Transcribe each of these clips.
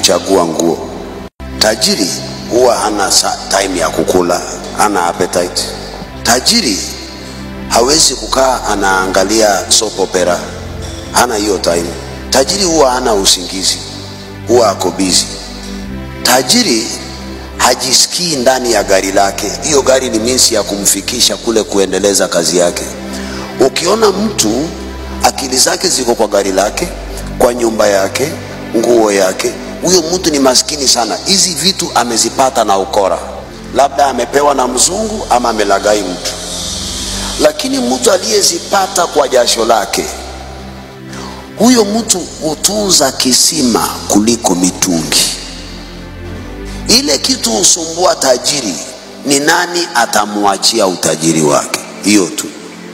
kuchagua nguo. Tajiri huwa hana sa- time ya kukula, hana appetite. Tajiri hawezi kukaa anaangalia soap opera, hana hiyo time. Tajiri huwa hana usingizi, huwa ako busy. Tajiri hajisikii ndani ya gari lake. Hiyo gari ni minsi ya kumfikisha kule kuendeleza kazi yake. Ukiona mtu akili zake ziko kwa gari lake, kwa nyumba yake, nguo yake, huyo mtu ni maskini sana. Hizi vitu amezipata na ukora, labda amepewa na mzungu ama amelagai mtu. Lakini mtu aliyezipata kwa jasho lake, huyo mtu hutunza kisima kuliko mitungi. Ile kitu husumbua tajiri ni nani atamwachia utajiri wake, hiyo tu.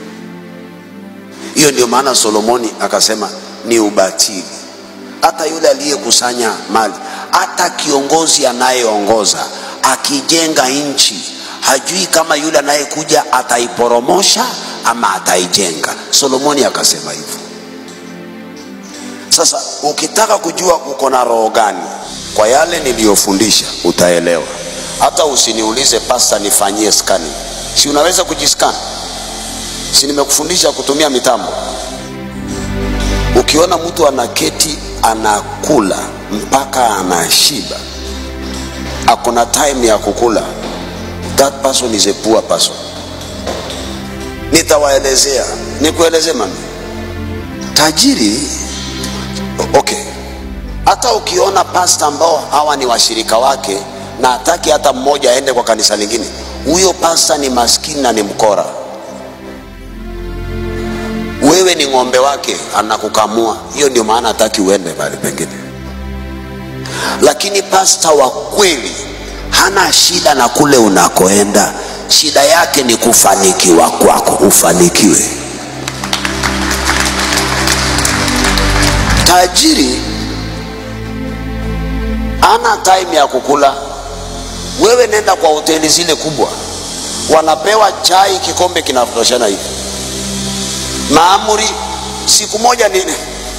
Hiyo ndio maana Solomoni akasema ni ubatili. Hata yule aliyekusanya mali, hata kiongozi anayeongoza akijenga nchi, hajui kama yule anayekuja ataiporomosha ama ataijenga. Solomoni akasema hivyo. Sasa ukitaka kujua uko na roho gani, kwa yale niliyofundisha utaelewa. Hata usiniulize pasta, nifanyie skani, si unaweza kujiskani? Si nimekufundisha kutumia mitambo? Ukiona mtu anaketi anakula mpaka anashiba, akona time ya kukula, that person is a poor person. Nitawaelezea, nikueleze mami, tajiri okay hata ukiona pasta ambao hawa ni washirika wake na hataki hata mmoja aende kwa kanisa lingine huyo pasta ni maskini na ni mkora wewe ni ng'ombe wake anakukamua hiyo ndio maana hataki uende mahali pengine lakini pasta wa kweli hana shida na kule unakoenda shida yake ni kufanikiwa kwako ufanikiwe tajiri ana time ya kukula. Wewe nenda kwa hoteli zile kubwa, wanapewa chai kikombe kinatoshana hivi, maamuri siku moja nini.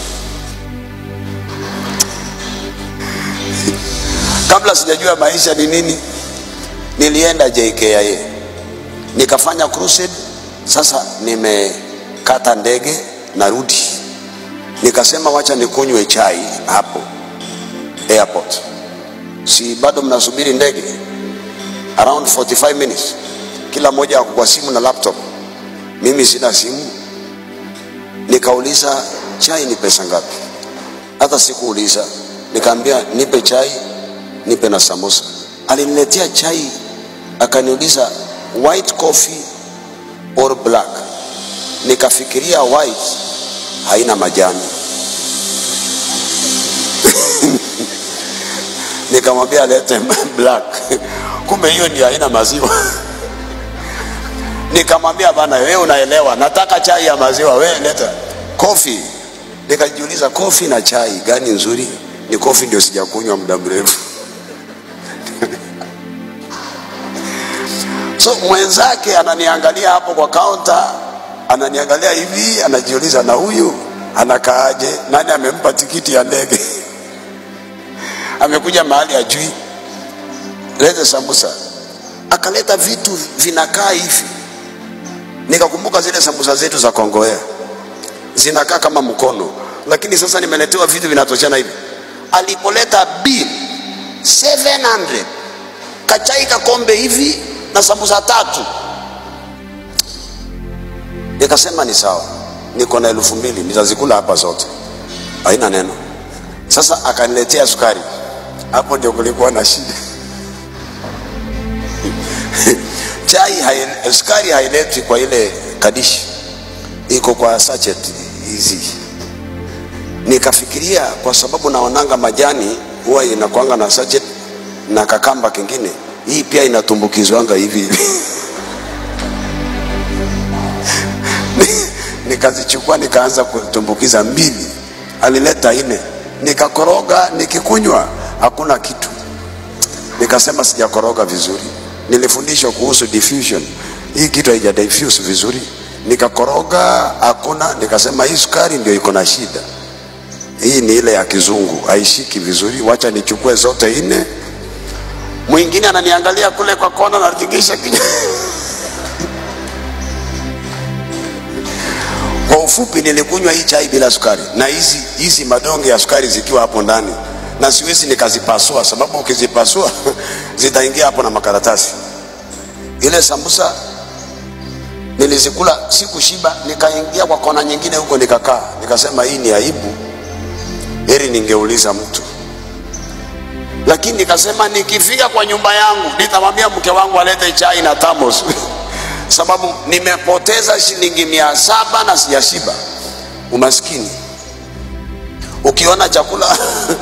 Kabla sijajua maisha ni nini, nilienda JKIA nikafanya crusade. Sasa nimekata ndege narudi, nikasema wacha nikunywe chai hapo airport si bado mnasubiri ndege around 45 minutes kila mmoja ako kwa simu na laptop mimi sina simu nikauliza chai ni pesa ngapi hata sikuuliza nikaambia nipe chai nipe na samosa aliniletea chai akaniuliza white coffee or black nikafikiria white haina majani nikamwambia alete black kumbe hiyo ndio haina maziwa nikamwambia bana wewe unaelewa nataka chai ya maziwa wewe leta kofi nikajiuliza kofi na chai gani nzuri ni kofi ndio sijakunywa muda mrefu so mwenzake ananiangalia hapo kwa kaunta ananiangalia hivi anajiuliza na huyu anakaaje nani amempa tikiti ya ndege amekuja mahali ajui lete sambusa akaleta vitu vinakaa hivi nikakumbuka zile sambusa zetu za kongoea zinakaa kama mkono lakini sasa nimeletewa vitu vinatoshana hivi alipoleta bill 700 kachai kakombe hivi na sambusa tatu nikasema ni sawa niko na elfu mbili nitazikula hapa zote haina neno sasa akaniletea sukari hapo ndio kulikuwa na shida chai hai, sukari hailetwi kwa ile kadishi iko kwa sachet hizi nikafikiria kwa sababu naonanga majani huwa inakwanga na sachet na kakamba kingine hii pia inatumbukizwanga hivi hivi nikazichukua nikaanza kutumbukiza mbili alileta nne nikakoroga nikikunywa hakuna kitu nikasema sijakoroga vizuri nilifundishwa kuhusu diffusion hii kitu haija diffuse vizuri nikakoroga hakuna nikasema hii sukari ndio iko na shida hii ni ile ya kizungu haishiki vizuri wacha nichukue zote nne mwingine ananiangalia kule kwa kona natingisha kinywa kwa ufupi nilikunywa hii chai bila sukari na hizi hizi madonge ya sukari zikiwa hapo ndani na siwezi nikazipasua sababu ukizipasua zitaingia hapo na makaratasi ile sambusa nilizikula sikushiba nikaingia kwa kona nyingine huko nikakaa nikasema hii ni aibu heri ningeuliza mtu lakini nikasema nikifika kwa nyumba yangu nitamwambia mke wangu alete chai na tamos sababu nimepoteza shilingi mia saba na sijashiba umaskini ukiona chakula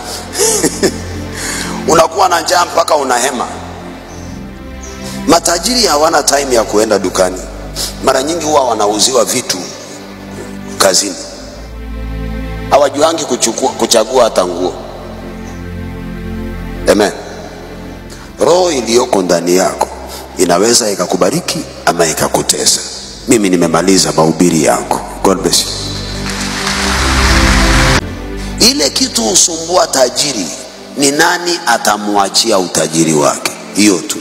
unakuwa na njaa mpaka unahema matajiri hawana time ya kuenda dukani mara nyingi huwa wanauziwa vitu kazini hawajuangi kuchukua, kuchagua hata nguo amen roho iliyoko ndani yako inaweza ikakubariki ama ikakutesa mimi nimemaliza mahubiri yangu god bless you ile kitu husumbua tajiri ni nani atamwachia utajiri wake hiyo tu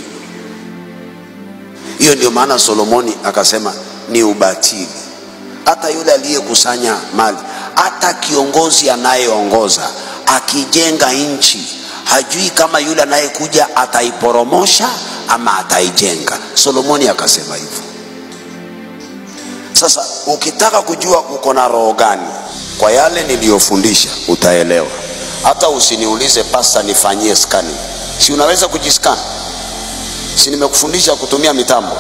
hiyo ndio maana solomoni akasema ni ubatili hata yule aliyekusanya mali hata kiongozi anayeongoza akijenga nchi hajui kama yule anayekuja ataiporomosha ama ataijenga solomoni akasema hivyo sasa ukitaka kujua uko na roho gani kwa yale niliyofundisha utaelewa hata usiniulize pasta nifanyie skani si unaweza kujiskani si nimekufundisha kutumia mitambo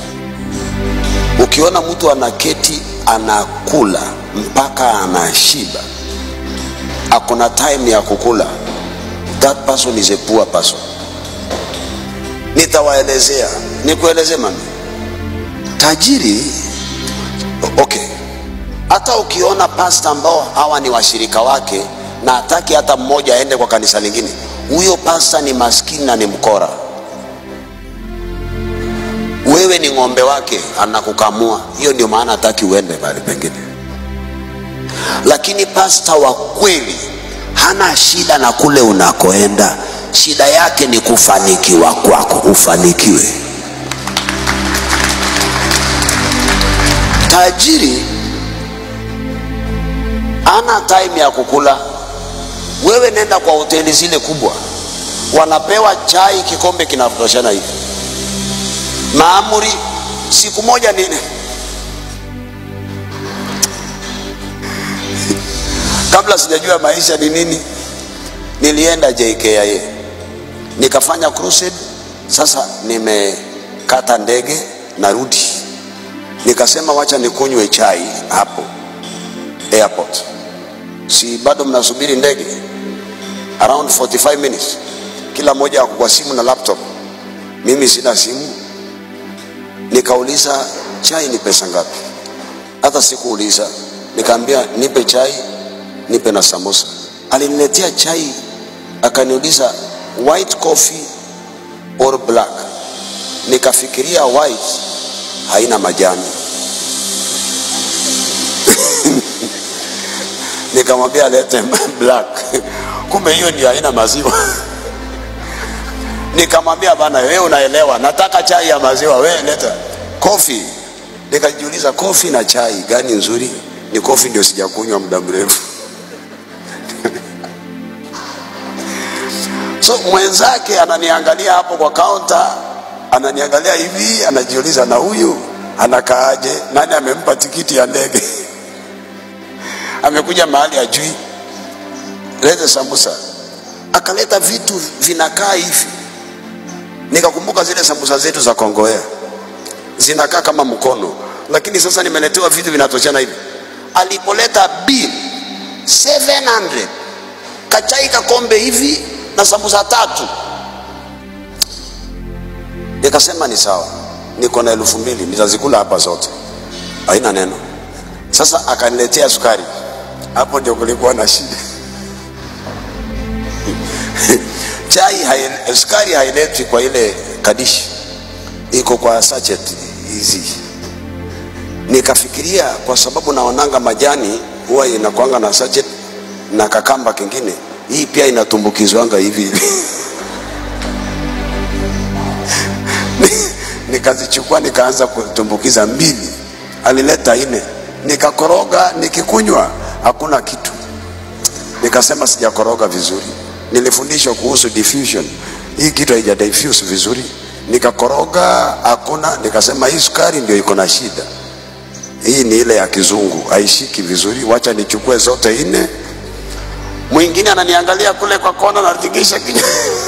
ukiona mtu anaketi anakula mpaka anashiba akona time ya kukula that person is a poor person nitawaelezea nikueleze mami tajiri okay hata ukiona pasta ambao hawa ni washirika wake na hataki hata mmoja aende kwa kanisa lingine huyo pasta ni maskini na ni mkora wewe ni ng'ombe wake anakukamua hiyo ndio maana hataki uende mahali pengine lakini pasta wa kweli hana shida na kule unakoenda shida yake ni kufanikiwa kwako ufanikiwe tajiri ana time ya kukula wewe nenda kwa hoteli zile kubwa wanapewa chai kikombe kinatoshana hivi maamuri siku moja ni kabla sijajua maisha ni nini nilienda jkia nikafanya crusade sasa nimekata ndege narudi nikasema wacha nikunywe chai hapo airport si bado mnasubiri ndege around 45 minutes kila mmoja ako kwa simu na laptop mimi sina simu nikauliza chai ni pesa ngapi hata sikuuliza nikaambia nipe chai nipe na samosa aliniletea chai akaniuliza white coffee or black nikafikiria white haina majani nikamwambia alete black kumbe hiyo ndio haina maziwa nikamwambia bana wewe unaelewa nataka chai ya maziwa wewe leta kofi nikajiuliza kofi na chai gani nzuri ni kofi ndio sijakunywa muda mrefu so mwenzake ananiangalia hapo kwa kaunta ananiangalia hivi anajiuliza na huyu anakaaje nani amempa tikiti ya ndege amekuja mahali ajui lete sambusa akaleta vitu vinakaa hivi nikakumbuka zile sambusa zetu za kongoea zinakaa kama mkono lakini sasa nimeletewa vitu vinatoshana hivi alipoleta bill 700 kachai kakombe hivi na sambusa tatu nikasema ni sawa niko na elfu mbili nitazikula hapa zote haina neno sasa akaniletea sukari hapo ndio kulikuwa na shida chai hai, sukari hailetwi kwa ile kadishi iko kwa sachet hizi nikafikiria kwa sababu naonanga majani huwa inakwanga na sachet na kakamba kingine hii pia inatumbukizwanga hivi hivi nikazichukua nikaanza kutumbukiza mbili alileta nne nikakoroga nikikunywa hakuna kitu nikasema sijakoroga vizuri nilifundishwa kuhusu diffusion hii kitu haija diffuse vizuri nikakoroga hakuna nikasema hii sukari ndio iko na shida hii ni ile ya kizungu haishiki vizuri wacha nichukue zote nne mwingine ananiangalia kule kwa kona natingisha kichwa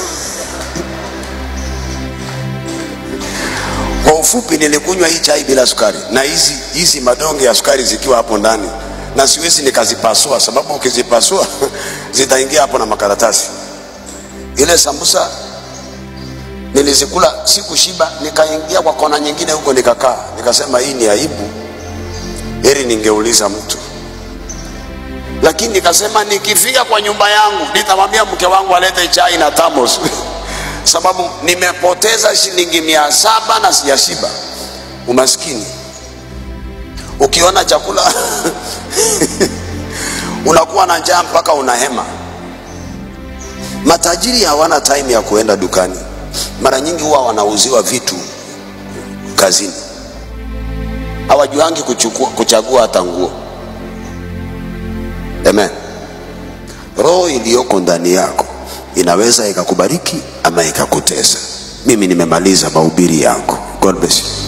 kwa ufupi nilikunywa hii chai bila sukari na hizi hizi madonge ya sukari zikiwa hapo ndani na siwezi nikazipasua sababu ukizipasua zitaingia hapo na makaratasi ile sambusa nilizikula sikushiba nikaingia kwa kona nyingine huko nikakaa nikasema hii ni aibu heri ningeuliza mtu lakini nikasema nikifika kwa nyumba yangu nitamwambia mke wangu alete chai na tamos sababu nimepoteza shilingi mia saba na sijashiba umaskini ukiona chakula unakuwa na njaa mpaka unahema matajiri hawana time ya kuenda dukani mara nyingi huwa wanauziwa vitu kazini hawajuangi kuchukua, kuchagua hata nguo amen roho iliyoko ndani yako inaweza ikakubariki ama ikakutesa mimi nimemaliza mahubiri yangu god bless you